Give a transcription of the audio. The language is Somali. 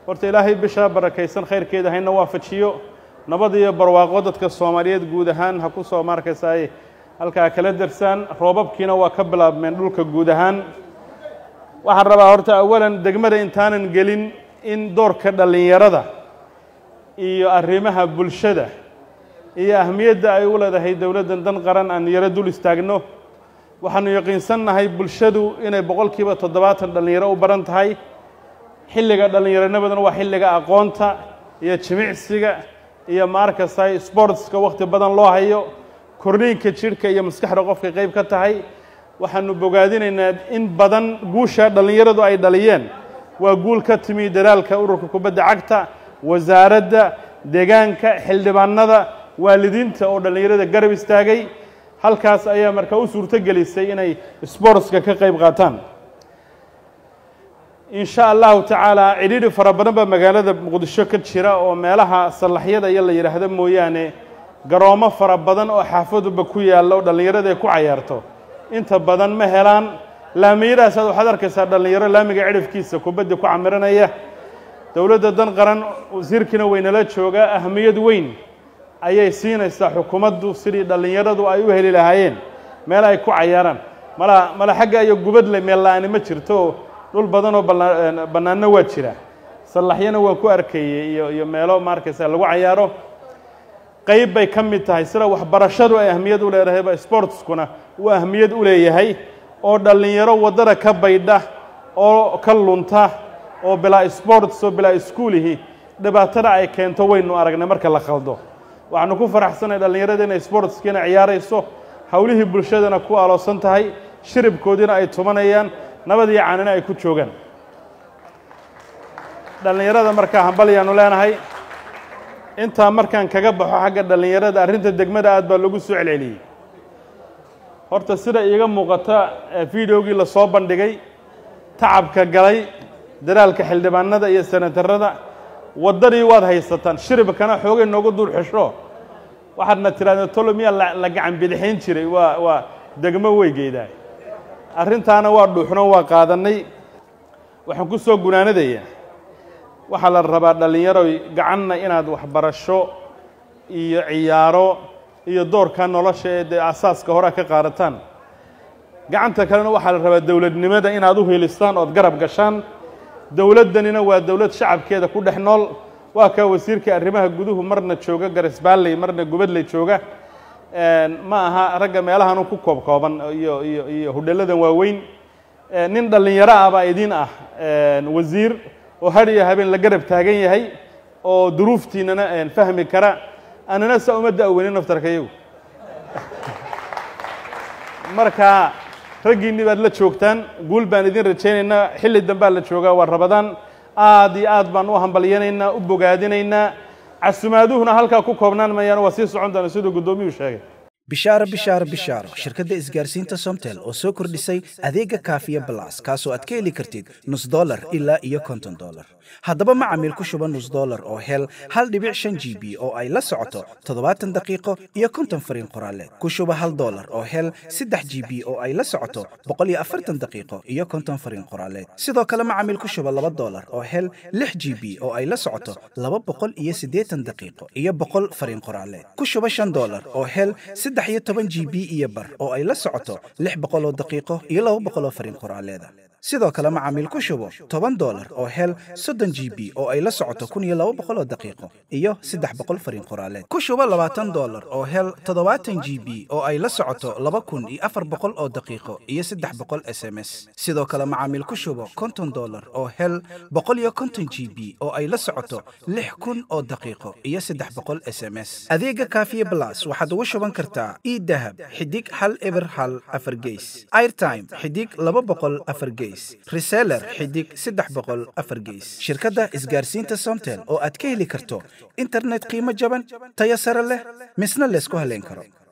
horta ilaahay bishaa barakaysan khayrkeeda hayna waafajiyo nabad iyo barwaaqo dadka soomaaliyeed guud ahaan ha ku soo markaysa ay halkaa kala darsaan roobabkiina waa ka bilaabmeen dhulka guud ahaan waxaan rabaa horta awalan degmada intaanan gelin in doorka dhallinyarada iyo arrimaha bulshada iyo ahmiyadda ay u leedahay dowladdan dan qaran aan yaro dul istaagno waxaanu yaqiinsannahay bulshadu inay boqolkiiba toddobaatan dhallinyaro u baran tahay xilliga dhallinyaronimaduna waa xilliga aqoonta iyo jimicsiga iyo maarkastay sportska wakhti badan loo hayo korniinka jidhka iyo maskaxda qofka qayb ka tahay waxaanu bogaadinaynaa in badan guusha dhallinyaradu ay dhaliyeen waa guul ka timi dadaalka ururka kubadda cagta wasaaradda deegaanka xildhibaanada waalidiinta oo dhallinyarada garab istaagay halkaas ayaa markaa u suurto gelisay inay sportska ka qayb qaataan in sha allahu tacaala cidhiidhi fara badan baa magaalada muqdisho ka jira oo meelaha sallaxyada iyo la yidhaahdo mooyaane garoomo fara badan oo xaafaduba ku yaalla oo dhallinyarada ay ku cayaarto inta badan ma helaan laamiyadaasaad waxaad arkaysaa dhallinyaro laamiga cidhifkiisa kubadda ku camiranaya dowladda dan qaran wasiirkiina waynala joogaa ahmiyad weyn ayay siinaysaa xukuumaddu sidii dhallinyaradu ay u heli lahaayeen meel ay ku cayaaraan mala mala xagga iyo gubadle meel la-aani ma jirto dhul badan oo bannaanno waa jira sallaxyana waa ku arkayey iyo iyo meelo maarkaysa lagu cayaaro qayb bay ka mid tahay sida waxbarashadu ay ahmiyad u leedahayba sportskuna uu ahmiyad u leeyahay oo dhallinyaro waddada ka baydha oo ka lunta oo bilaa sports oo bilaa iskuulihi dhibaatada ay keento waynu aragnay marka la khaldo waxaanu ku faraxsanay dhallinyarada inay sportskiina ciyaarayso howlihii bulshadana ku aloosan tahay shiribkoodiina ay tumanayaan nabad iyo caanina ay ku joogaan dhallinyarada markaa hambalyaanu leenahay intaa markaan kaga baxo xagga dhallinyarada arrinta degmada aad baa lagu soo celceliyey horta sida iiga muuqata videogii la soo bandhigay tacabka galay dadaalka xildhibaanada iyo senatarada waddadii waad haysataan shiribkana xoogay noogu dul xesho waxaadna tirahdeen tolo miyaa la gacan bidixayn jiray waa waa degmo weygeedaa arrintaana waa dhuuxno waa qaadannay waxaan ku soo gunaanadayaa waxaa la rabaa dhallinyaroy gacanna inaad waxbarasho iyo ciyaaro iyo doorka nolosha ee dee asaaska horea ka qaadataan gacanta kalena waxaa la rabaa dowladnimada inaad u helistaan ood garab gashaan dowladdanina waa dowlad shacabkeeda ku dhex nool waa kaa wasiirka arrimaha guduhu marna jooga garisbaalley marna gubadley jooga ma aha ragga meelahan ku koob kooban iyo iyo iyo hudhelladan waaweyn nin dhallinyaro ah baa idiin ah wasiir oo har iyo habeen la garab taagan yahay oo duruuftiinana fahmi kara anana saa uma da'weynin naftarka iyagu marka raggiinni baad la joogtaan guul baan idin rajaynaynaa xilli dambaa la joogaa waa rabadaan aad iyo aad baan u hambalyanaynaa u bogaadinaynaa casumaaduhuna halkaa ku koobnaan mayaan waa sii socon doona siduu guddoomiyuu sheegay bishaaro bishaaro bishaaro shirkadda isgaarsiinta somtel oo soo kordhisay adeega kaafiya balas kaasoo aad ka heli kartid nus dolar ilaa iyo konton dolar haddaba macamiil ku shuba nus dolar oo hel hal dhibic shan g b oo ay la socoto toddobaatan daqiiqo iyo konton fariin qoraaleed ku shuba hal dolar oo hel saddex g b oo ay la socoto boqol iyo afartan daqiiqo iyo konton fariin qoraaleed sidoo kale macamiil ku shuba laba dolar oo hel lix g b oo ay la socoto laba boqol iyo siddeetan daqiiqo iyo boqol fariin qoraaleed ku shuba shan dolar oo hel saddex iyo toban g b iyo bar oo ay la socoto lix boqol oo daqiiqo iyo laba boqol oo fariin qoraaleeda sidoo kale macaamiil ku shubo toban dolar oo hel soddon g b oo ay la socoto kun iyo laba boqol oo daqiiqo iyo saddex boqol fariin qoraaleed ku shubo labaatan dolar oo hel toddobaatan g b oo ay la socoto laba kun iyo afar boqol oo daqiiqo iyo saddex boqol s m s sidoo kale macaamiil ku shubo konton dolar oo hel boqol iyo konton g b oo ay la socoto lix kun oo daqiiqo iyo saddex boqol s m s adeega kaafiye blas waxaad ugu shuban kartaa idahab xidig hal eber hal afar geys airtime xidig laba boqol afar geys reseller xidig saddex boqol afar geys shirkadda isgaarsiinta somtel oo aad ka heli karto internet qiimo jaban tayo sare leh misna laysku haleyn karo